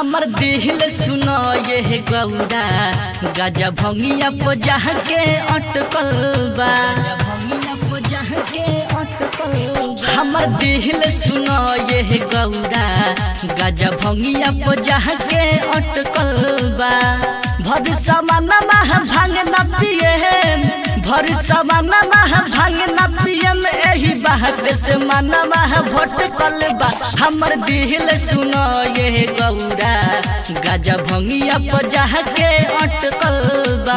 हमर दिल सुनो ये गौरा गजा भंगिया पो जह के अटकल बा हमर दिल सुनो ये गौरा गजा भंगिया पो जह के अटकल बा भर समान मह भांग न पिए भर समान मह भांग न पिए में एही बात से मन मह भटकल बा हमर दिल सुनो ये गौरा गजा भंगिया पो जह के अटकल बा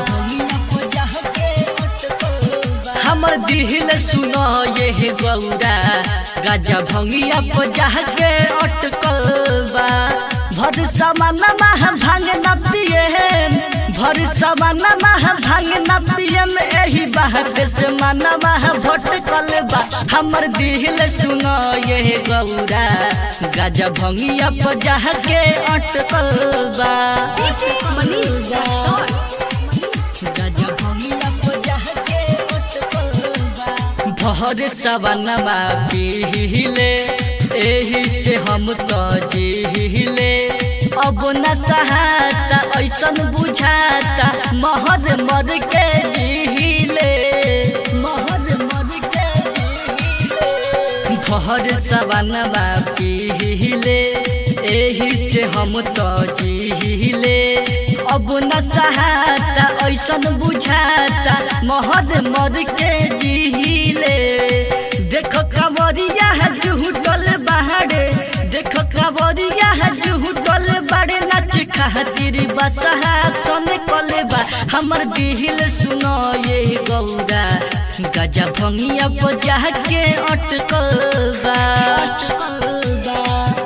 हमर दिल सुनो ये गौरा गजा भंगिया पो जह के अटकल बा भर समान मह भांग न पिए भर समान मह भांग न पिए में एही बात से मन मह भटकल बा हमर दिल सुनो ये गौरा गजा भंगिया पो जह के अटकल बा DJ Manish Rexon. गजा भंगिया पो जह के अटकल बा भर सवनमा पीले एही से हम तो जीले अब न सहाता ऐसन बुझाता महर मर के जीले महर मर के जीले भर सवनमा पीले एही से हम तो जीले अब न सहाता ऐसन बुझाता महर मर के जीले देखो कवरिया जुहुटल बाहरे देखो कवरिया जुहुटल बाड़े नच खातिर बसहा सन कलेबा हमर दिल सुनो ये गौरा गजा भंगिया बजा के अटकल बा अटकल बा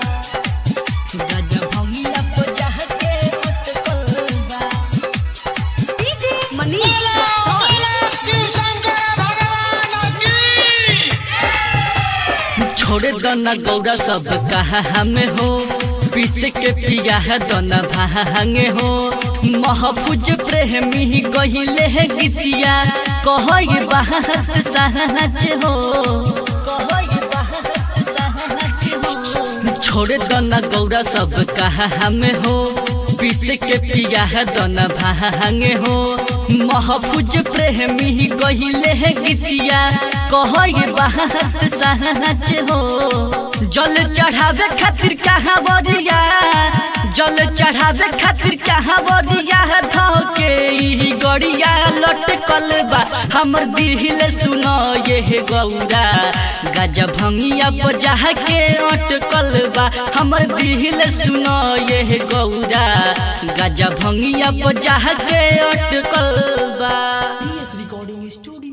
गजा भंगिया बजा के अटकल बा DJ Manish Rexon. Shiv Shankar भगवान की छोड़ दना गौरा सब कहा हमें हो पीस के पिया है दना भांगे हो महफूज प्रेमी गहिले है गीतिया कह बात सहज हो कह बात सहज हो छोड़ दना गौरा सब कहा हमें हो पीस के पिया है दना भांगे हो महफूज प्रेमी गहिले है गीतिया कह बात सहज हो जल चढ़ावे खातिर कहाँ बरिया जल चढ़ावे खातिर कहाँ बरिया धके ई गड़िया लटकल बा हमर दिल सुनो ये गौरा गजा भंगिया बजा के अटकल बा हमर दिल सुनो ये गौरा गजा भंगिया बजा के अटकल बा PS Recording Studio